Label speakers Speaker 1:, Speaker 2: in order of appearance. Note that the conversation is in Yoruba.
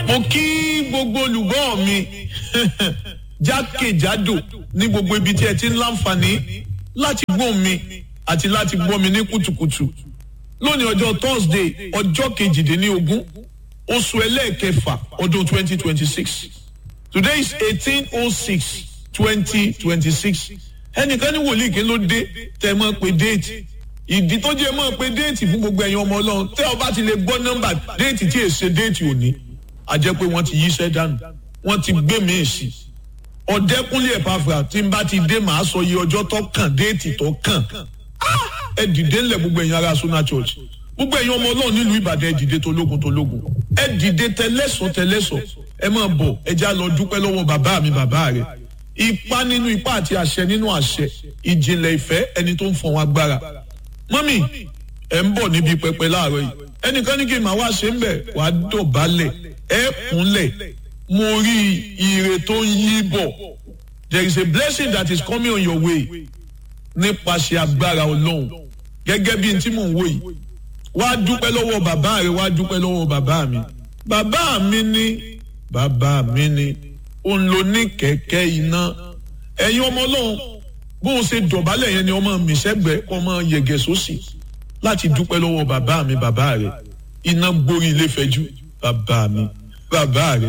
Speaker 1: mo kí gbogbo olùgbọ́ mi jákèjádò ní gbogbo ibi tí ẹ ti ń láǹfààní láti gbọ́ mi àti láti gbọ́ mi ní kùtùkùtù lónìí ọjọ́ thursday ọjọ́ kejìdínlógún oṣù ẹlẹ́ẹ̀kẹfà ọdún twenty twenty six today is eighteen oh six twenty twenty six ẹnìkan ní wòlíì kí ló dé tẹ mọ́ pé déètì ìdí tó jẹ́ mọ́ pé déètì fún gbogbo ẹ̀yin ọmọ ọlọ́run tẹ́ ọ bá ti lè gbọ́ nọ́mbà déètì tí èsè déètì òní a jẹ́ pé wọ́n ti yíṣẹ́ dànù wọ́n ti gbé mi sí ọ̀dẹ́kúnlé ẹ̀pàfà tí n bá ti dé màá sọ iye ọjọ́ tó kàn déètì tó kàn ẹ dìde ńlẹ̀ gbogbo ẹ̀yin ará Sona Church gbogbo ẹ̀yin ọmọ ọlọ́run nílùú Ìbàdàn ẹ dìde tológun tológun ẹ dìde tẹlẹ́sọ̀ tẹlẹ́sọ̀ ẹ máa bọ̀ ẹ já lọ dúpẹ́ lọ́wọ́ bàbá mi bàbá rẹ̀ ipá nínú ipá àti àṣẹ nínú àṣẹ ìjìnlẹ̀ ìfẹ́ ẹni tó ń fọ̀n agbára mọ́mì ẹ̀ ń bọ̀ níbi pẹpẹ láàárọ̀ yìí ẹnìkan ní kí n máa wá ṣe ń bẹ̀ wá dọ̀bálẹ̀ ẹ̀ kúnlẹ̀ mo rí ire tó ń yí bọ̀ there is a blessing that is coming on your way nípasẹ̀ agbára ọlọ́run gẹ́gẹ́ bí n tí mò ń wò yìí wá dúpẹ́ lọ́wọ́ bàbá rẹ̀ wá dúpẹ́ lọ́wọ́ bàbá mi bàbá mi ní bàbá mi ní òun ló ní kẹ̀kẹ́ iná ẹ̀yin ọmọ ọlọ́run bó o ṣe dọ̀bálẹ̀ yẹn ni ọmọ mi sẹ́gbẹ̀ẹ́ ọmọ yẹ̀gẹ̀ sósì láti dúpẹ́ lọ́wọ́ bàbá mi bàbá rẹ̀ iná gborí ilé fẹ́jú bàbá mi bàbá rẹ̀